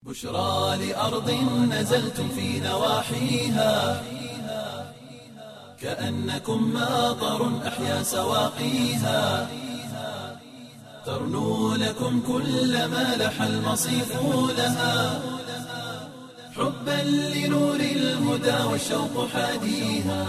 بشرى لأرض نزلتم في نواحيها كأنكم ماطر أحيا سواقيها ترنو لكم كل ما لح المصيف لها حبا لنور الهدى والشوق حاديها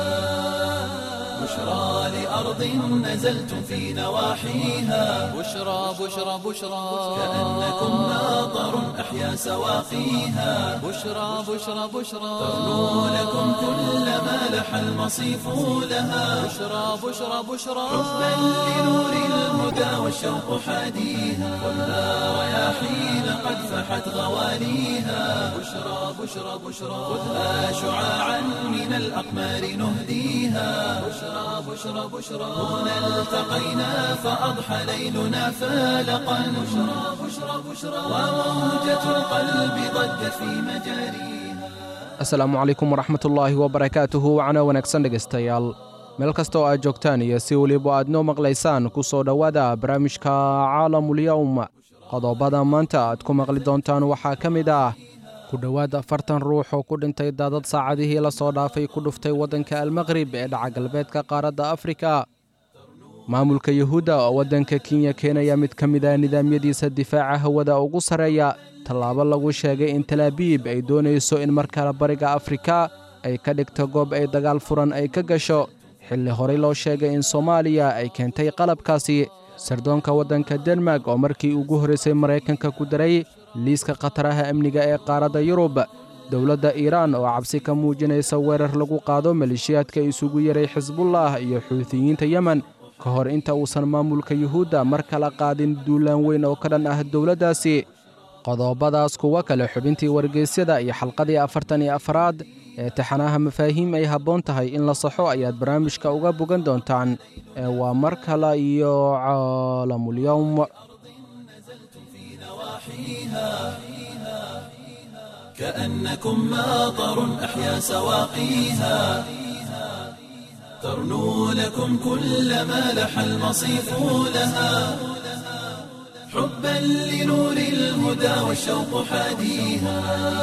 بشرى لأرض نزلتم في نواحيها بشرى بشرى بشرى كأنكم ماطر أحيا سواقيها بشرى بشرى بشرى ترنو لكم كل ما لح المصيف لها بشرى بشرى بشرى حبا لنور الهدى والشوق حاديها والنار رياحين قد فحت غواليها بشرى بشرى بشرى خذها شعاعا من الأقمار نهديها بشرى بشرى بشرى هنا التقينا فأضحى ليلنا فالقا بشرى بشرى بشرى وموجة القلب ضجت في مجاريها asalaamu calaykum waraxmatullaahi wabarakaatuhu wacna wanaagsan dhegaystayaal meel kasta oo aad joogtaan iyo si weliba aad noo maqlaysaan ku soo dhowaada barnaamijka caalamulyowm qodobada maanta aad ku maqli doontaan waxaa ka mid ah ku dhowaad afartan ruux oo ku dhintay daadad saacadihii la soo dhaafay ku dhuftay waddanka almaqrib ee dhaca galbeedka qaaradda afrika maamulka yuhuudda oo waddanka kenya keenaya mid ka mid ah nidaamyadiisa difaaca hawada ugu sarreeya tallaabo lagu sheegay in talaabiib ay doonayso in mar kale bariga afrika ay ka dhigto goob ay dagaal furan ay ka gasho xilli horey loo sheegay in soomaaliya ay keentay qalabkaasi sardoonka waddanka denmark oo markii ugu horraysay maraykanka ku daray liiska khataraha amniga ee qaaradda yurub dowladda iiraan oo cabsi ka muujinaysa weerar lagu qaado maleeshiyaadka isugu yaray xisbullah iyo xuutiyiinta yemen ka hor inta uusan maamulka yuhuudda mar kala qaadin duulaan weyn oo ka dhan ah dowladdaasi qodobadaas kuwa kale xubintii wargeysyada iyo xalqadii afartan iyo afaraad ee taxanaha mafaahiim ay habboon tahay in la saxo ayaad barnaamijka uga bogan doontaan ee waa mar kale iyo caalamulyowm كأنكم ماطر أحيا سواقيها ترنو لكم كل ما لح المصيف لها حبا لنور الهدى والشوق حاديها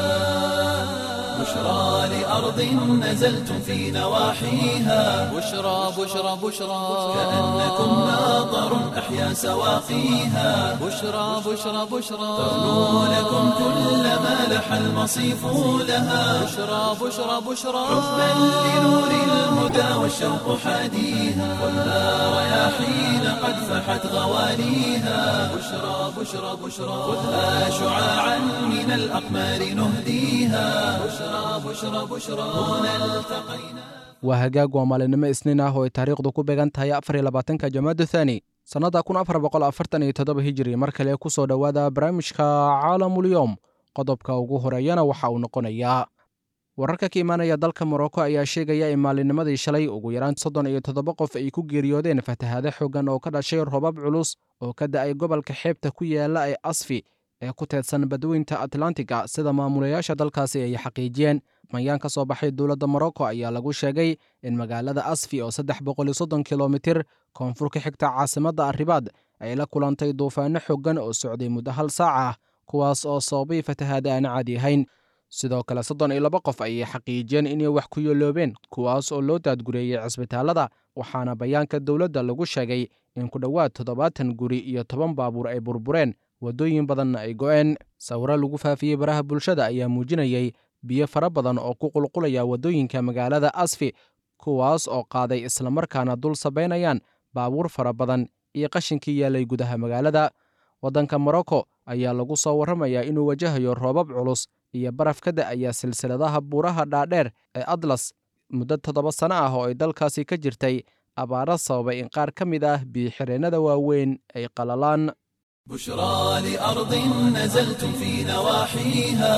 بشرى لأرض نزلتم في نواحيها بشرى بشرى بشرى كأنكم ماطر أحيا سواقيها بشرى بشرى بشرى ترنو لكم كل ما لح المصيف لها بشرى بشرى بشرى حبا لنور الهدى والشوق حاديها والنار رياحين قد فحت غواليها بشرى بشرى بشرى خذها شعاعا من الأقمار نهديها بشرى بشرى بشرى هنا التقينا waa hagaag waa maalinimo isniin ah oo ay taariikhdu ku beegan tahay afar iyo labaatanka jamaada thani sannadda kun afar boqol afartan iyo toddoba hijiri mar kale ku soo dhowaada barnaamijka caalamulyoom qodobka ugu horeeyana waxa uu noqonayaa wararka ka imaanaya dalka morocco ayaa sheegaya in maalinnimadii shalay ugu yaraan soddon iyo toddoba qof ay ku geeriyoodeen fatahaado xooggan oo ka dhashay robab culus oo ka da'ay gobolka xeebta ku yaala ee asfi ee ku teedsan badweynta atlantiga sida maamulayaasha dalkaasi ay xaqiijiyeen mayaan ka soo baxay dowladda morocco ayaa lagu sheegay in magaalada asfi oo saddex boqol iyo soddon kilomitir koonfur ka xigta caasimadda arribaad ay la kulantay duufaano xooggan oo socday muddo hal saac ah kuwaas oo sababay fatahaada aan caadi ahayn sidoo kale soddon iyo laba qof ayay xaqiijiyeen inay wax ku yeeloobeen kuwaas oo loo daadgureeyey cisbitaallada waxaana bayaanka dowladda lagu sheegay in ku dhowaad toddobaatan guri iyo toban baabuur ay burbureen waddooyin badanna ay go'een sawiro lagu faafiyey baraha bulshada ayaa muujinayey biyo fara badan oo ku qulqulaya waddooyinka magaalada asfi kuwaas oo qaaday islamarkaana dul sabaynayaan baabuur fara badan iyo qashinkii yaallay gudaha magaalada waddanka morocco ayaa lagu soo warramayaa inuu wajahayo roobab culus iyo baraf ka da'aya silsiladaha buuraha dhaadheer ee atlas muddo toddoba sano ah oo ay dalkaasi ka jirtay abaaro sababay in qaar ka mid ah biyo-xireennada waaweyn ay qalalaan بشرى لأرض نزلتم في نواحيها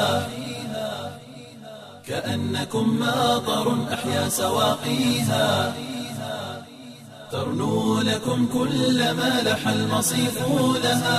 كأنكم ماطر أحيا سواقيها ترنو لكم كل ما لح المصيف لها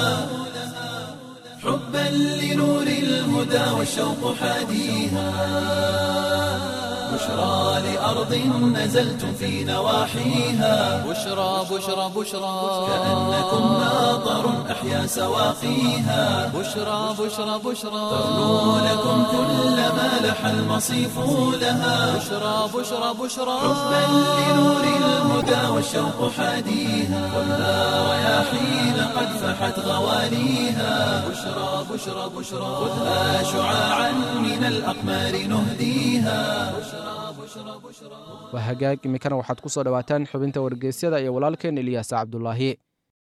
حبا لنور الهدى والشوق حاديها بشرى لأرض نزلتم في نواحيها بشرى بشرى بشرى كأنكم ماطر أحيا سواقيها بشرى بشرى بشرى ترنو لكم كل ما لح المصيف لها بشرى بشرى بشرى حبا لنور الهدى والشوق حاديها خذها رياحين قد فحت غواليها بشرى بشرى بشرى خذها شعاعا من الأقمار نهديها waa hagaag iminkana waxaad ku soo dhowaataan xubinta wargeysyada iyo walaalkeen ilyaasa cabdulaahi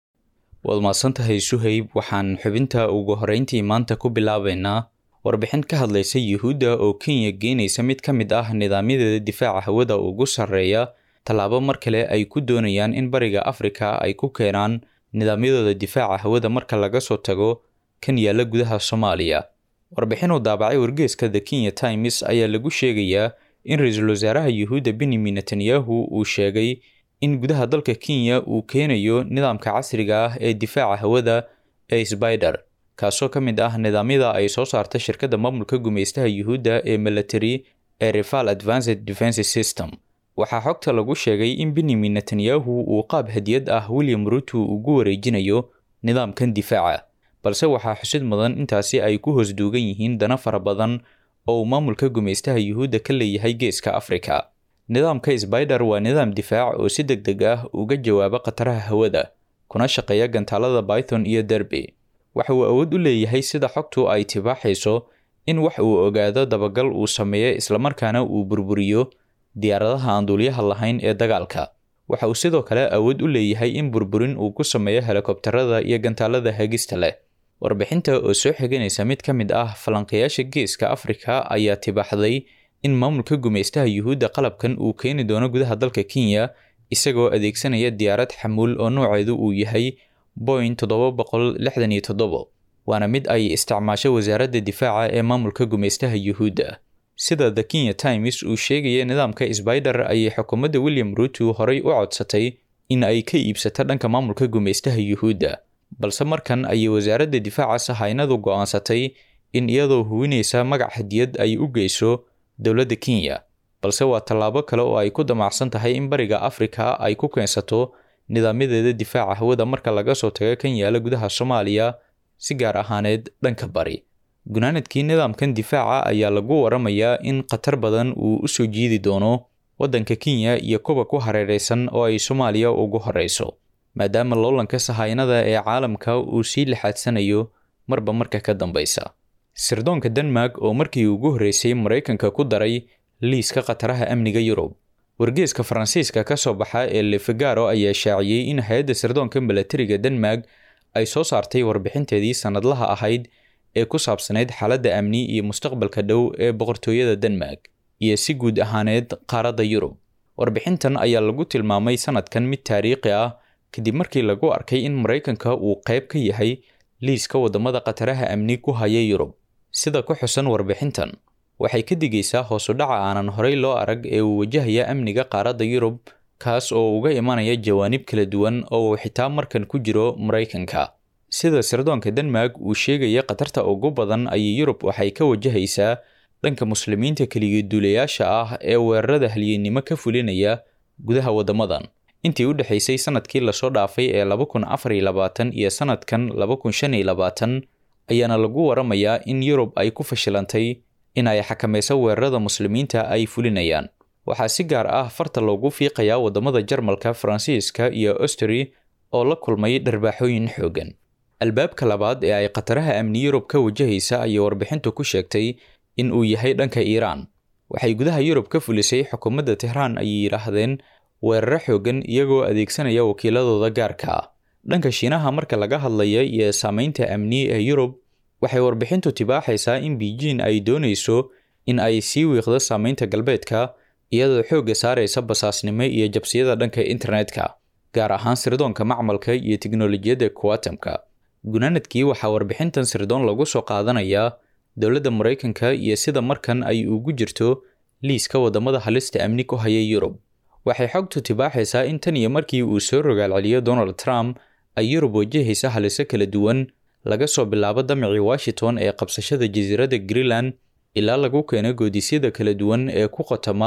waad mahadsantahay suhayb waxaan xubinta ugu horreyntii maanta ku bilaabaynaa warbixin ka hadlaysa yuhuudda oo kenya geenaysa mid ka mid ah nidaamyadeeda difaaca hawada ugu sarreeya tallaabo mar kale ay ku doonayaan in bariga afrika ay ku keenaan nidaamyadooda difaaca hawada marka laga soo tago kan yaalla gudaha soomaaliya warbixin uu daabacay wargeeska the kenya times ayaa lagu sheegayaa in ra-iisul wasaaraha yuhuudda benyamin netanyahu uu sheegay in gudaha dalka kenya uu keenayo nidaamka casriga ah ee difaaca hawada ee sbider kaasoo ka mid ah nidaamyada ay soo saarta shirkadda maamulka gumaystaha yuhuudda ee military ee rifal advanced defense system waxaa xogta lagu sheegay in benyamin netanyahu uu qaab hadiyad ah william ruto ugu wareejinayo nidaamkan difaaca balse waxaa xusid mudan intaasi ay ku hoos duugan yihiin dana fara badan oo uu maamulka gumaystaha yuhuudda ka leeyahay geeska afrika nidaamka sbider waa nidaam difaac oo si deg deg ah uga jawaaba khataraha hawada kuna shaqeeya gantaalada python iyo derby waxa uu awood u leeyahay sida xogtu ay tibaaxayso in wax uu ogaado dabagal uu sameeyo islamarkaana uu burburiyo diyaaradaha aan duuliyaha lahayn ee dagaalka waxa uu sidoo kale awood u leeyahay in burburin uu ku sameeyo helikobtarada iyo gantaalada hagista leh warbixinta oo soo xiganaysa mid ka mid ah falanqayaasha geeska afrika ayaa tibaaxday in maamulka gumaystaha yuhuudda qalabkan uu keeni doono gudaha dalka kenya isagoo adeegsanaya diyaarad xamuul oo nooceedu uu yahay boing toddoba boqol lixdan iyo toddobo waana mid ay isticmaasho wasaaradda difaaca ee maamulka gumaystaha yuhuudda sida the kenya times uu sheegaya nidaamka sbider ayay xukuumadda william ruto horey u codsatay in ay ka iibsato dhanka maamulka gumaystaha yuhuudda balse markan ayay wasaaradda difaaca sahaynadu go'aansatay in iyadoo huwinaysa magac hadiyad ay u geyso dowladda kenya balse waa tallaabo kale oo ay ku damacsan tahay in bariga afrika ay ku keensato nidaamyadeeda difaaca hawada marka laga soo tago kan yaala gudaha soomaaliya si gaar ahaaneed dhanka bari gunaanadkii nidaamkan difaaca ayaa lagu waramayaa in khatar badan uu u soo jiidi doono waddanka kenya iyo kuwa ku hareeraysan oo ay soomaaliya ugu horeyso maadaama loolanka sahaynada ee caalamka uu sii lixaadsanayo marba marka ka dambeysa sirdoonka denmark oo markii ugu horreysay maraykanka ku daray liiska khataraha amniga yurub wargeeska faransiiska ka soo baxa ee lefigaro ayaa shaaciyey in hay-adda sirdoonka milatariga denmark ay soo saartay warbixinteedii sannadlaha ahayd ee ku saabsanayd xaaladda amni iyo mustaqbalka dhow ee boqortooyada denmark iyo si guud ahaaneed qaaradda yurub warbixintan ayaa lagu tilmaamay sanadkan mid taariikhi ah kadib markii lagu arkay in maraykanka uu qayb ka yahay liiska waddamada khataraha amni ku haya yurub sida ku xusan warbixintan waxay ka digaysaa hoosu dhaca aanan horey loo arag ee uu wajahaya amniga qaaradda yurub kaas oo uga imanaya jawaanib kala duwan oo uu xitaa markan ku jiro maraykanka sida sirdoonka denmark uu sheegaya khatarta ugu badan ayay yurub waxay ka wajahaysaa dhanka muslimiinta keliyaduulayaasha ah ee weerarada halyeennimo ka fulinaya gudaha waddamadan intii u dhexaysay sanadkii lasoo dhaafay ee laba kun afar iyo labaatan iyo sanadkan laba kun shan iyo labaatan ayaana lagu waramayaa in yurub ay ku fashilantay in ay xakamayso weerarada muslimiinta ay fulinayaan waxaa si gaar ah farta loogu fiiqayaa waddamada jarmalka faransiiska iyo austri oo la kulmay dharbaaxooyin xoogan albaabka labaad ee ay khataraha amni yurub ka wajahaysa ayay warbixintu ku sheegtay in uu yahay dhanka iiraan waxay gudaha yurub ka fulisay xukuumadda tehraan ayay yidhaahdeen weeraro xoogan iyagoo adeegsanaya wakiiladooda gaarka ah dhanka shiinaha marka laga hadlaya iyo saameynta amni ee yurub waxay warbixintu tibaaxaysaa in beijing ay doonayso in ay sii wiiqdo saameynta galbeedka iyadoo xoogga saaraysa basaasnimo iyo jabsiyada dhanka internetka gaar ahaan sirdoonka macmalka iyo tiknolojiyadda kuwatamka gunaanadkii waxaa warbixintan sirdoon lagu soo qaadanayaa dowladda maraykanka iyo sida markan ay ugu jirto liiska waddamada halista amni ku haya yurub waxay xogtu tibaaxaysaa in tan iyo markii uu soo rogaalceliyo donald trump ay yurub wajahaysa haliso kala duwan laga soo bilaabo damicii washington ee qabsashada jasiiradda greenland ilaa lagu keeno goodisyada kala duwan ee ku qotama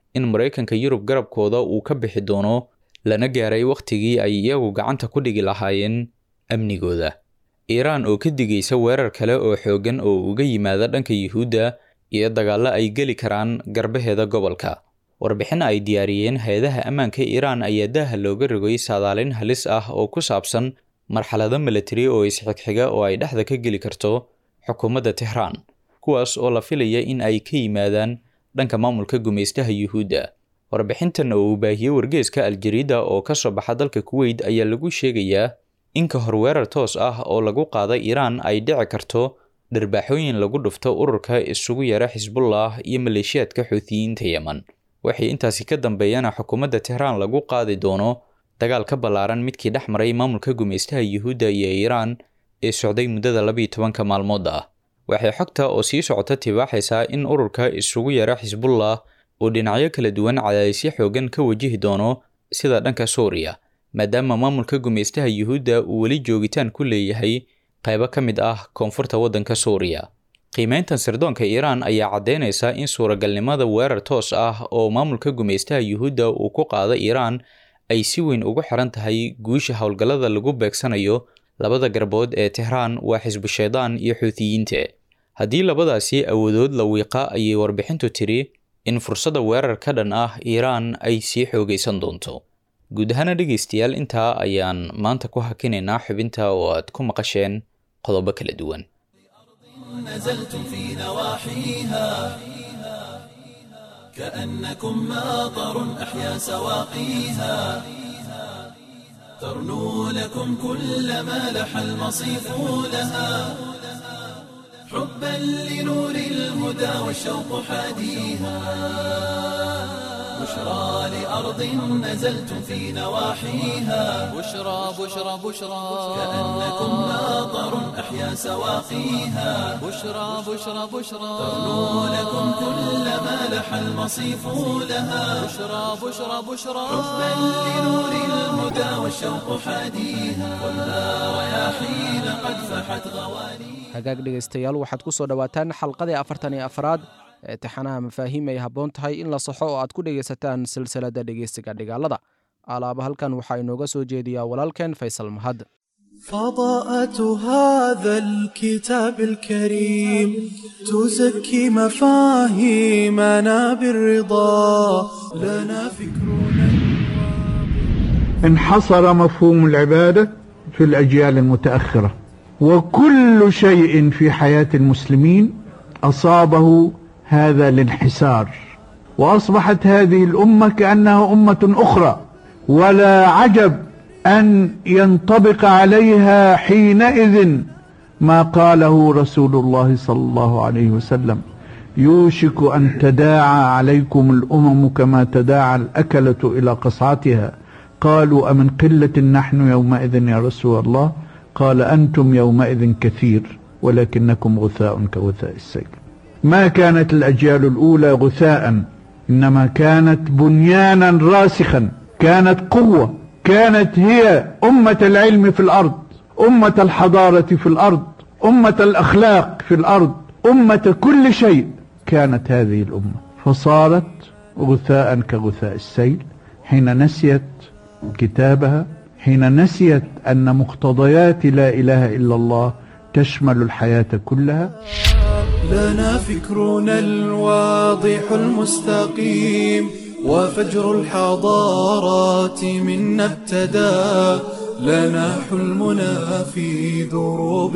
in maraykanka yurub garabkooda uu ka bixi doono lana gaaray wakhtigii ay iyagu gacanta ku dhigi lahaayeen amnigooda iiraan oo ka digaysa weerar kale oo xooggan oo uga yimaada dhanka yuhuudda iyo dagaallo ay geli karaan garbaheeda gobolka warbixin ay diyaariyeen hay-adaha ammaanka iiraan ayaa daaha looga rogay saadaalin halis ah oo ku saabsan marxalado milatari oo isxigxiga oo ay dhexda ka geli karto xukuumadda tehraan kuwaas oo la filaya in ay ka yimaadaan dhanka maamulka gumaystaha yuhuudda warbixintan oo uu baahiyey wargeeska aljariida oo ka soo baxa dalka kuweyt ayaa lagu sheegayaa in ka hor weerar toos ah oo lagu qaada iiraan ay dhici karto dharbaaxooyin lagu dhufto ururka isugu yara xisbullah iyo maleeshiyaadka xuutiyiinta yeman waxay intaasi ka dambeeyana xukuumadda tehraan lagu qaadi doono dagaal ka ballaaran midkii dhex maray maamulka gumaystaha yuhuudda iyo iiraan ee socday muddada labiyo tobanka maalmood ah waxay xogta oo sii socota tibaaxaysaa in ururka isugu yara xisbullah uu dhinacyo kala duwan cadaadisyo xoogan ka wajihi doono sida dhanka suuriya maadaama maamulka gumaystaha yuhuudda uu weli joogitaan ku leeyahay qaybo ka mid ah koonfurta waddanka suuriya qiimeyntan sirdoonka iiraan ayaa caddeynaysa in suuragalnimada weerar toos ah oo maamulka gumaystaha yuhuudda uu ku qaado iiraan ay si weyn ugu xiran tahay guusha howlgallada lagu beegsanayo labada garbood ee tehraan waa xisbu shaydaan iyo xuutiyiinta haddii labadaasi awoodood la wiiqa ayay warbixintu tiri in fursadda weerar ka dhan ah iiraan ay sii xoogaysan doonto guud ahaana dhegaystayaal intaa ayaan maanta ku hakinaynaa xubinta oo aad ku maqasheen qodobo kala duwan نزلتم في نواحيها كأنكم ماطر أحيا سواقيها ترنو لكم كل ما لح المصيف لها حبا لنور الهدى والشوق حاديها بشرى لأرض نزلتم في نواحيها بشرى بشرى بشرى كأنكم ماطر أحيا سواقيها بشرى بشرى بشرى ترنو لكم كل ما لح المصيف لها بشرى بشرى بشرى حبا لنور الهدى والشوق حاديها ولا رياحين قد فحت غوانيها hagaag dhegaystayaal waxaad ku soo dhowaataan xalqadii afartan iyo afraad ee taxanaha mafaahiim ay habboon tahay in la saxo oo aad ku dhegaysataan silsiladda dhegeysiga dhigaalada alaaba halkan waxaa inooga soo jeediyaa walaalkeen faysal mahad فضاءة هذا الكتاب الكريم تزكي مفاهيمنا بالرضا لنا فكرنا انحصر مفهوم العبادة في الأجيال المتأخرة وكل شيء في حياة المسلمين أصابه هذا الانحسار وأصبحت هذه الأمة كأنها أمة أخرى ولا عجب أن ينطبق عليها حينئذ ما قاله رسول الله صلى الله عليه وسلم يوشك أن تداعى عليكم الأمم كما تداعى الأكلة إلى قصعتها قالوا أمن قلة نحن يومئذ يا رسول الله قال أنتم يومئذ كثير ولكنكم غثاء كغثاء السيل ما كانت الأجيال الأولى غثاء إنما كانت بنيانا راسخا كانت قوة كانت هي أمة العلم في الأرض أمة الحضارة في الأرض أمة الأخلاق في الأرض أمة كل شيء كانت هذه الأمة فصارت غثاء كغثاء السيل حين نسيت كتابها حين نسيت أن مقتضيات لا إله إلا الله تشمل الحياة كلها لنا فكرنا الواضح المستقيم وفجر الحضارات منا ابتدى لنا حلمنا في دروب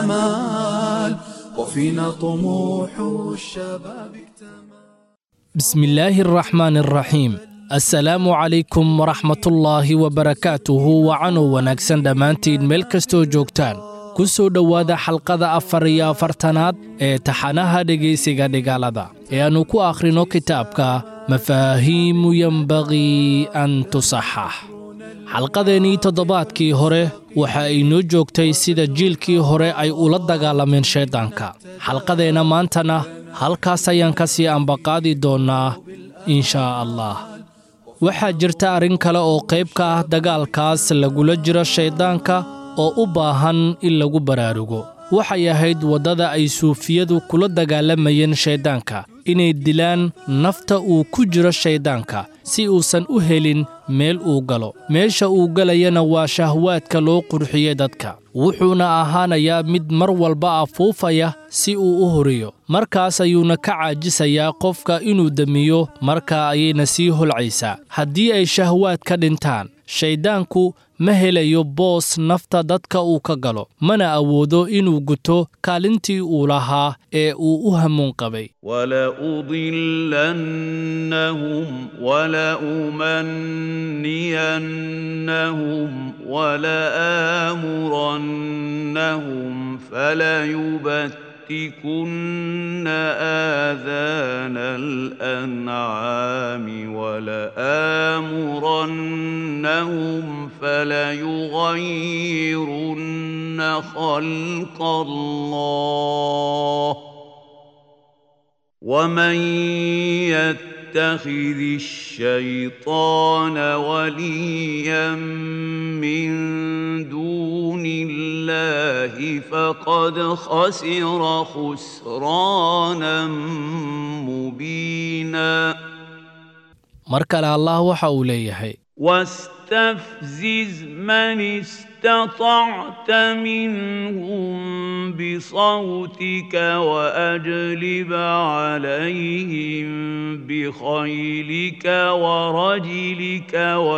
الأمال وفينا طموح الشباب اكتمل بسم الله الرحمن الرحيم assalaamu calaykum waraxmatullaahi wabarakaatuhu wacanow wanaagsan dhammaantiin meel kastoo joogtaan ku soo dhowaada xalqada afar iyo afartanaad ee taxanaha dhegaysiga dhigaalada ee aannu ku akhrino kitaabka mafaahiimu yenbagii an tusaxax xalqadeennii toddobaadkii hore waxa ay noo joogtay sida jiilkii hore ay ula dagaalameen shayddaanka xalqadeenna maantana halkaas ayaan ka sii ambaqaadi doonnaa inshaa allah waxaa jirta arrin kale oo qayb ka ah dagaalkaas lagula jiro shayddaanka oo u baahan in lagu baraarugo waxay ahayd waddada ay suufiyadu kula dagaalamayeen shayddaanka inay dilaan nafta uu ku jiro shayddaanka si uusan u helin meel uu galo meesha uu galayana waa shahwaadka loo qurxiyey dadka wuxuuna ahaanayaa mid mar walba afuufaya si uu u horiyo markaas ayuuna ka caajisayaa qofka inuu demiyo markaa ayayna sii holcaysaa haddii ay shahwaad ka dhintaan shayddaanku ma helayo boos nafta dadka uu ka galo mana awoodo inuu guto kaalintii uu lahaa ee uu u hamuun qabay ولأضلنهم ولأمنينهم ولآمرنهم فليبتكن آذان الأنعام ولآمرنهم فليغيرن خلق الله ومن يتخذ الشيطان وليا من دون الله فقد خسر خسرانا مبينا mar kale allah waxa uu leeyahay واستفزز من استطعت منهم بصوتك واجلب عليهم بخيلك ورجلك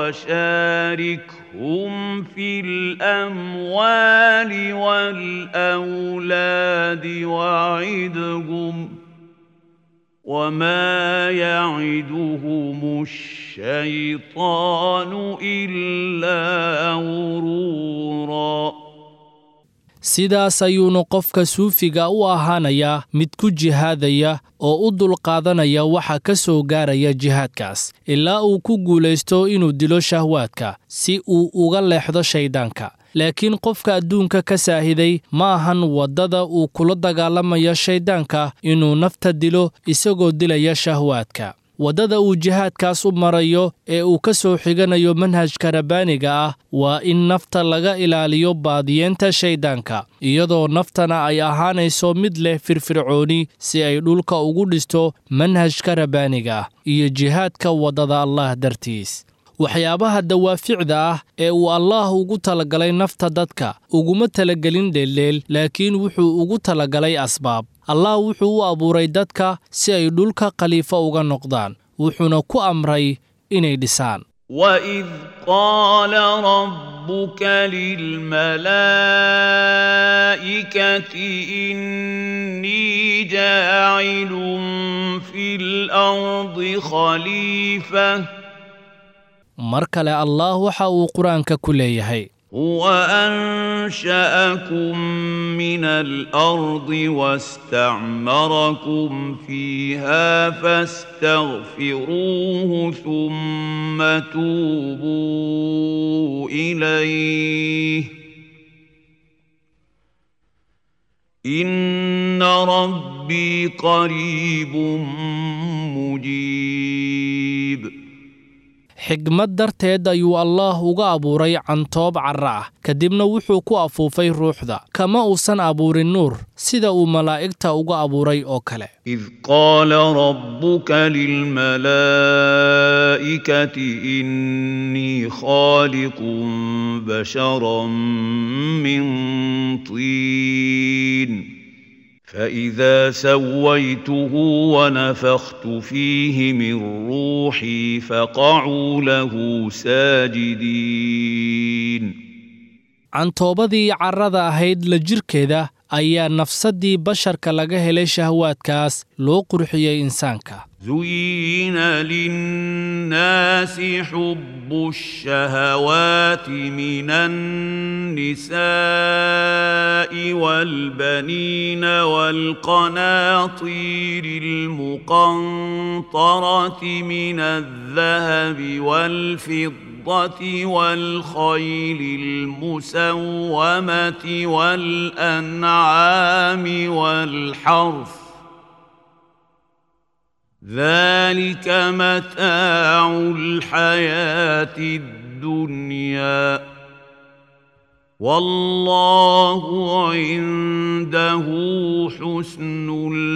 وشاركهم في الاموال والاولاد وعدهم وما يعدهم الشيطان إلا غرورا sidaas ayuuna qofka suufiga u ahaanayaa mid ku jihaadaya oo u dulqaadanaya waxa ka soo gaaraya jihaadkaas ilaa uu ku guulaysto inuu dilo shahwaadka si uu uga leexdo shayddaanka laakiin qofka adduunka ka saahiday ma ahan waddada uu kula dagaalamayo shayddaanka inuu nafta dilo isagoo dilaya shahwaadka waddada uu jihaadkaas u marayo ee uu ka soo xiganayo manhajka rabbaaniga ah waa in nafta laga ilaaliyo baadiyeenta shayddaanka iyadoo naftana ay ahaanayso mid leh firfircooni si ay dhulka ugu dhisto manhajka rabbaaniga ah iyo jihaadka waddada allah dartiis waxyaabaha dawaaficda ah ee uu allaah ugu talagalay nafta dadka uguma talagelin dheeldheel laakiin wuxuu ugu talagalay asbaab allah wuxuu u abuuray dadka si ay dhulka khaliifo uga noqdaan wuxuuna ku amray inay dhisaan وإذ قال ربك للملائكة إني جاعل في الأرض خليفةً mar kale allah waxa uu qur-aanka ku leeyahay هو أنشأكم من الأرض واستعمركم فيها فاستغفروه ثم توبوا إليه إن ربي قريب مجيب xigmad darteed ayuu allaah uga abuuray cantoob carra ah kadibna wuxuu ku afuufay ruuxda kama uusan abuurin nuur sida uu malaa'igta uga abuuray oo kale إذ قال ربك للملائكة إني خالق بشرا من طين فإذا سويته ونفخت فيه من روحي فقعوا له ساجدين cantoobadii carrada ahayd la jirkeeda ayaa nafsaddii basharka laga helay shahwaadkaas loo qurxiyey insaanka زين للناس حب الشهوات من النساء والبنين والقناطير المقنطرة من الذهب والفضة والخيل المسومة والأنعام والحرث ذلك متاع الحياة الدنيا والله عنده حسن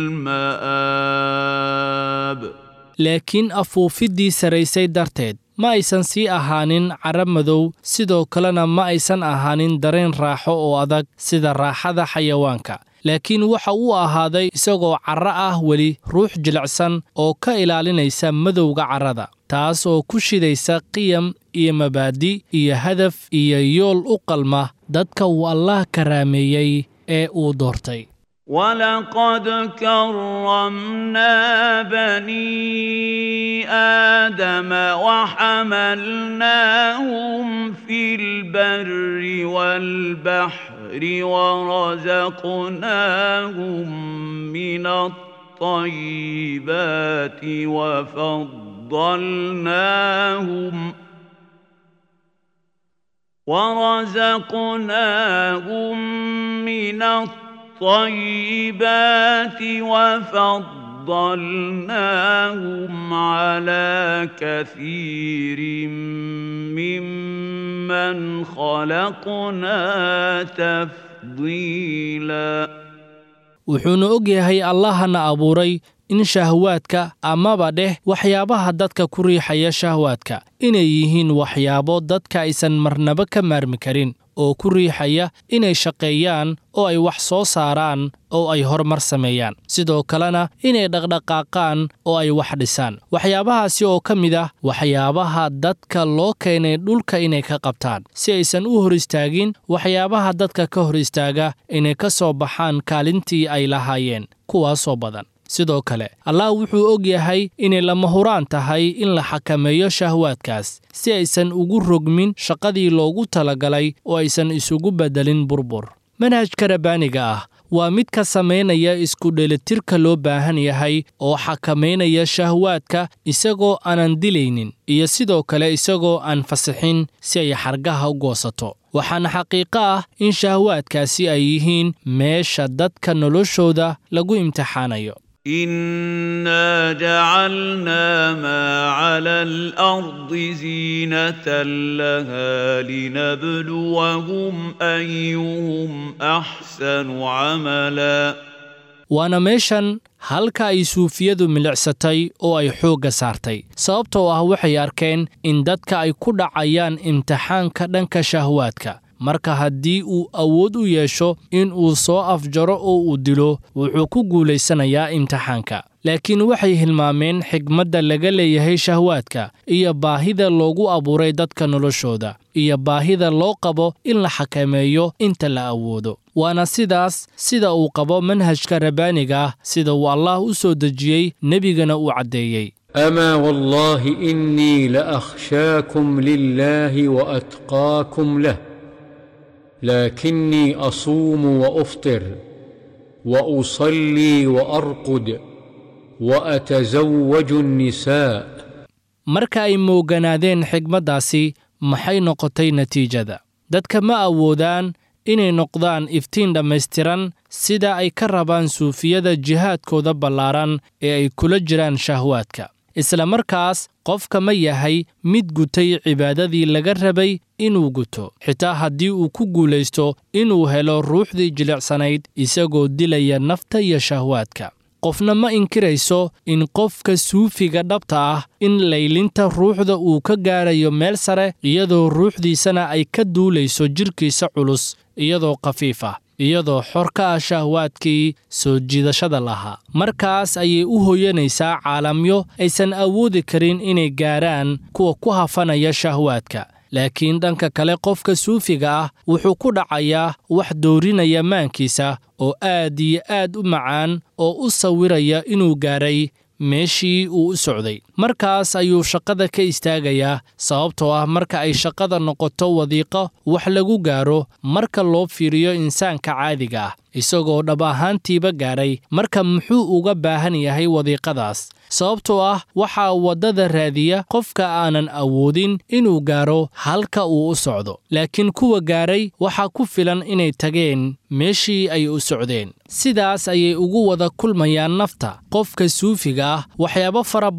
المآب laakiin afuufiddii saraysay darteed ma aysan sii ahaanin cara madow sidoo kalena ma aysan ahaanin dareen raaxo oo adag sida raaxada xayawaanka laakiin waxa uu ahaaday isagoo carro ah weli ruux jilicsan oo ka ilaalinaysa madowga carrada taas oo ku shidaysa qiyam iyo mabaadi iyo hadaf iyo yool u qalma dadka uu allaah karaameeyey ee uu doortay ولقد كرمنا بني آدم وحملناهم في البر والبحر ورزقناهم من الطيبات وفضلناهم ورزقناهم من الطيبات وفضلناهم على كثير ممن خلقنا تفضيلا wuxuuna og yahay allahana abuuray in shahwaadka amaba dheh waxyaabaha dadka ku riixaya shahwaadka inay yihiin waxyaabo dadka aysan marnaba ka maarmi karin oo ku riixaya inay shaqeeyaan oo ay wax soo saaraan oo ay horumar sameeyaan sidoo kalena inay dhaqdhaqaaqaan oo ay wax dhisaan waxyaabahaasi oo ka mid ah waxyaabaha dadka loo keenay dhulka inay ka qabtaan si aysan u hor istaagin waxyaabaha dadka ka hor istaaga inay ka soo baxaan kaalintii ay lahaayeen kuwaasoo badan sidoo kale allah wuxuu og yahay inay lama huraan tahay in la xakameeyo shahwaadkaas si aysan ugu rogmin shaqadii loogu talagalay oo aysan isugu beddelin burbur manhajka rabbaaniga ah waa mid ka samaynaya isku dheelitirka loo baahan yahay oo xakamaynaya shahwaadka isagoo aanan dilaynin iyo sidoo kale isagoo aan fasixin si ay xargaha u goosato waxaana xaqiiqo ah in shahwaadkaasi ay yihiin meesha dadka noloshooda lagu imtixaanayo إنا جعلنا ما على الأرض زينة لها لنبلوهم أيهم أحسن عملا waana meeshan halka ay suufiyadu milicsatay oo ay xoogga saartay sababtoo ah waxay arkeen in dadka ay ku dhacayaan imtixaanka dhanka shahwaadka marka haddii uu awood u yeesho in uu soo afjaro oo uu dilo wuxuu ku guulaysanayaa imtixaanka laakiin waxay hilmaameen xigmadda laga leeyahay shahwaadka iyo baahida loogu abuuray dadka noloshooda iyo baahida loo qabo in la xakameeyo inta la awoodo waana sidaas sida uu qabo manhajka rabbaaniga ah sida uu allaah u soo dejiyey nebigana uu caddeeyey اما والله اني لاخشاكم لله واتقاكم له لكني اصوم وافطر واصلي وارقد واتزوج النساء marka ay mooganaadeen xigmaddaasi maxay noqotay natiijada dadka ma awoodaan inay noqdaan iftiin dhammaystiran sida ay ka rabaan suufiyada jihaadkooda ballaaran ee ay kula jiraan shahwaadka isla markaas qofka ma yahay mid gutay cibaadadii laga rabay inuu guto xitaa haddii uu ku guulaysto inuu helo ruuxdii jilicsanayd isagoo dilaya nafta iyo shahwaadka qofna ma inkirayso in qofka suufiga dhabta ah in laylinta ruuxda uu ka gaarayo meel sare iyadoo ruuxdiisana ay ka duulayso jidhkiisa culus iyadoo khafiif ah iyadoo xor ka ah shahwaadkii soo jiidashada lahaa markaas ayay u hoyanaysaa caalamyo aysan awoodi karin inay gaaraan kuwa ku hafanaya shahwaadka laakiin dhanka kale qofka suufiga ah wuxuu ku dhacayaa wax doorinaya maankiisa oo aad iyo aad u macaan oo u sawiraya inuu gaaray meeshii uu u socday markaas ayuu shaqada ka istaagayaa sababtoo ah marka ay shaqada noqoto wadiiqo wax lagu gaaro marka loo fiiriyo insaanka caadiga ah isagoo dhab ahaantiiba gaaray marka muxuu uga baahan yahay wadiiqadaas sababtoo ah waxaa waddada raadiya qofka aanan awoodin inuu gaaro halka uu u socdo laakiin kuwa gaaray waxaa ku filan inay tageen meeshii ay u socdeen sidaas ayay ugu wada kulmayaan nafta qofka suufiga ah waxyaabo fara badan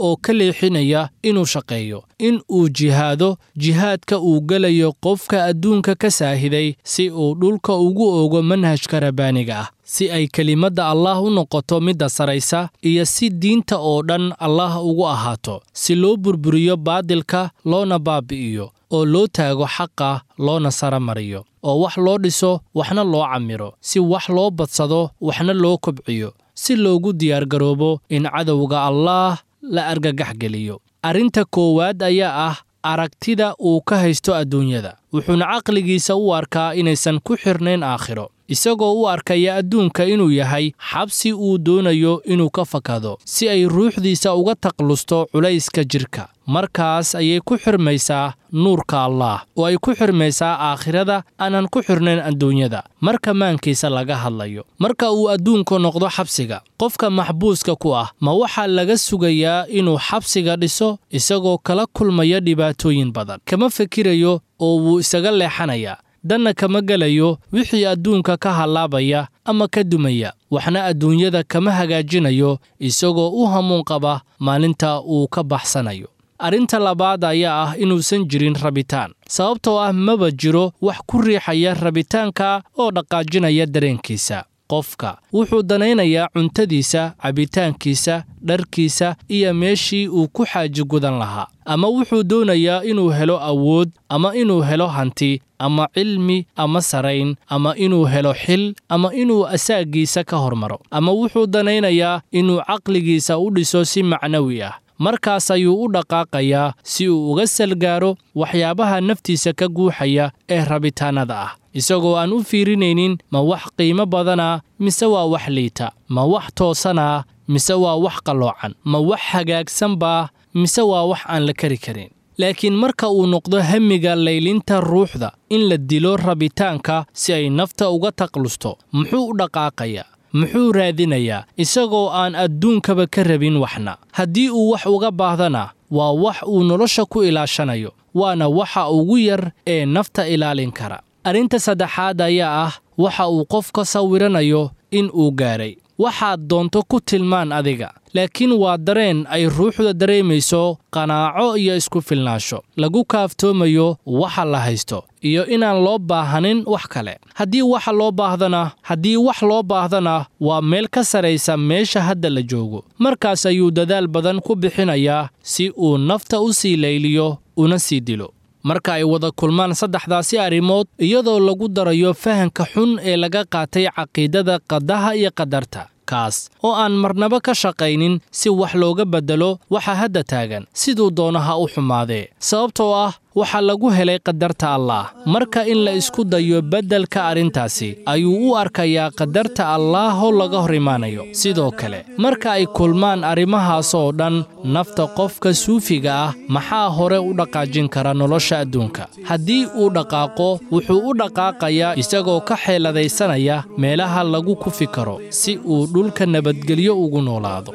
oo ka leexinaya inuu shaqeeyo in uu jihaado jihaadka uu gelayo qofka adduunka ka saahiday si uu dhulka ugu ogo manhajka rabbaaniga ah si ay kelimadda allaah u noqoto midda saraysa iyo si diinta oo dhan allaah ugu ahaato si loo burburiyo baadilka loona baabi'iyo oo loo taago xaqa loona sara mariyo oo wax loo dhiso waxna loo camiro si wax loo badsado waxna loo kobciyo si loogu diyaargaroobo in cadowga allaah la argagax geliyo arrinta koowaad ayaa ah aragtida uu ka haysto adduunyada wuxuuna caqligiisa u arkaa inaysan ku xirnayn aakhiro isagoo u arkaya adduunka inuu yahay xabsi uu doonayo inuu ka fakado si ay ruuxdiisa uga taqlusto culayska jidhka markaas ayay ku xirmaysaa nuurka allaah oo ay ku xirmaysaa aakhirada aanan ku xirnayn adduunyada marka maankiisa laga hadlayo marka uu adduunku noqdo xabsiga qofka maxbuuska ku ah ma waxaa laga sugayaa inuu xabsiga dhiso isagoo kala kulmaya dhibaatooyin badan kama fikirayo oo wuu isaga leexanayaa danna kama gelayo wixii adduunka ka hallaabaya ama ka dumaya waxna adduunyada kama hagaajinayo isagoo u hamuun qaba maalinta uu ka baxsanayo arrinta labaad ayaa ah inuusan jirin rabitaan sababtoo ah maba jiro wax ku riixaya rabitaanka oo dhaqaajinaya dareenkiisa qofka wuxuu danaynayaa cuntadiisa cabitaankiisa dharkiisa iyo meeshii uu ku xaaji gudan lahaa ama wuxuu doonayaa inuu helo awood ama inuu helo hanti ama cilmi ama sarayn ama inuu helo xil ama inuu asaagiisa ka hormaro ama wuxuu danaynayaa inuu caqligiisa u dhiso si macnawi ah markaas ayuu u dhaqaaqayaa si uu uga salgaaro waxyaabaha naftiisa ka guuxaya ee rabitaannada ah isagoo aan u fiirinaynin ma wax qiimo badana mise waa wax liita ma wax toosana mise waa wax qalloocan ma wax hagaagsanbaa mise waa wax aan la kari karin laakiin marka uu noqdo hamiga laylinta ruuxda in la dilo rabitaanka si ay nafta uga taqlusto muxuu u dhaqaaqayaa muxuu raadinayaa isagoo aan adduunkaba ka rabin waxna haddii uu wax uga baahdana waa wax uu nolosha ku ilaashanayo waana waxa ugu yar ee nafta ilaalin kara arrinta saddexaad ayaa ah waxa uu qof ka sawiranayo in uu gaadhay waxaad doonto ku tilmaan adiga laakiin waa dareen ay ruuxda dareemayso qanaaco iyo isku filnaansho lagu kaaftoomayo waxa la haysto iyo inaan loo baahanin wax kale haddii waxa loo baahdana haddii wax loo baahdana waa meel ka saraysa meesha hadda la joogo markaas ayuu dadaal badan ku bixinayaa si uu nafta u sii layliyo una sii dilo marka ay wada kulmaan saddexdaasi arrimood iyadoo lagu darayo fahanka xun ee laga qaatay caqiidada qadaha iyo qadarta kaas oo aan marnaba ka shaqaynin si wax looga beddelo waxa hadda taagan siduu doono ha u xumaadee sababtoo ah waxaa lagu helay qadarta allaah marka in la isku dayo beddelka arrintaasi ayuu u arkayaa qadarta allaahoo laga hor imaanayo sidoo kale marka ay kulmaan arrimahaas oo dhan nafta qofka suufiga ah maxaa hore u dhaqaajin kara nolosha adduunka haddii uu dhaqaaqo wuxuu u dhaqaaqayaa isagoo ka xeeladaysanaya meelaha lagu kufi karo si uu dhulka nabadgelyo ugu noolaado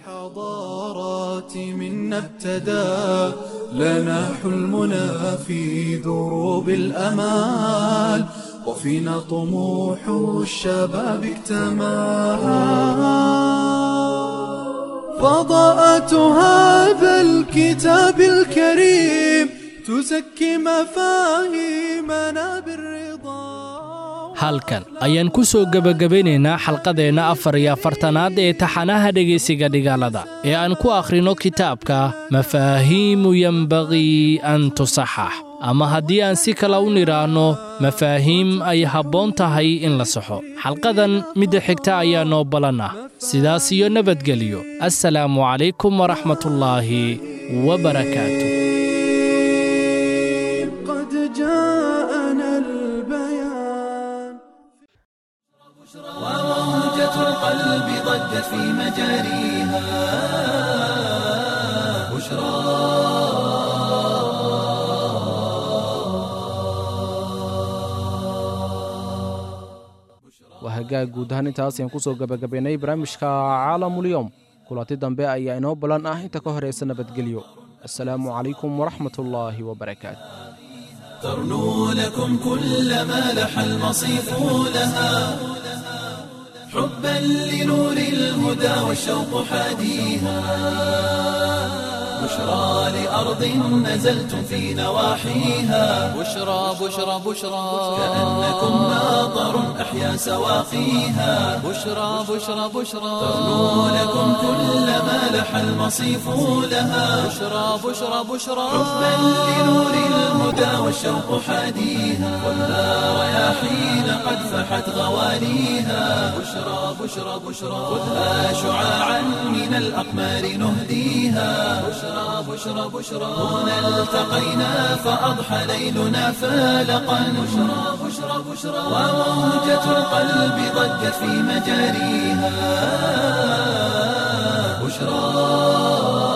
الحضارات منا ابتدى لنا حلمنا في دروب الأمال وفينا طموح الشباب اكتمل فضاءة هذا الكتاب الكريم تزكي مفاهيمنا بالرضا halkan ayaan ku soo gebagabaynaynaa xalqadeenna afar iyo afartanaad ee taxanaha dhegaysiga dhigaalada ee aan ku akhrino kitaabka mafaahiimu yembaqii an tusaxax ama haddii aan si kale u nidhaahno mafaahiim ay habboon tahay in la saxo xalqadan midda xigta ayaa noo ballan ah sidaas iyo nabadgelyo assalaamu calaykum waraxmatullaahi wabarakaatu قد جاءنا البيان وموجة القلب ضجت في مجاريها بشرى waa hagaag guud ahaan intaas ayaan kusoo gabagabaynay barnaamijka caalamulyoom kulanti dambe ayaa inoo ballan ah inta ka horaysa nabadgelyo assalaamu calaykum waraxmatullaahi wabarakaatu ترنو لكم كل ما لح المصيف لها حبا لنور الهدى والشوق حاديها بشرى لأرض نزلتم في نواحيها بشرى بشرى بشرى كأنكم ماطر أحيا سواقيها بشرى بشرى بشرى تغنو لكم كل ما لح المصيف لها بشرى بشرى بشرى حبا لنور الهدى والشوق حاديها والنار رياحين قد فحت غوانيها بشرى بشرى بشرى خذها شعاعا من الأقمار نهديها بشرى بشرى بشرى هنا التقينا فأضحى ليلنا فالقا بشرى بشرى بشرى وموجة القلب ضجت في مجاريها بشرى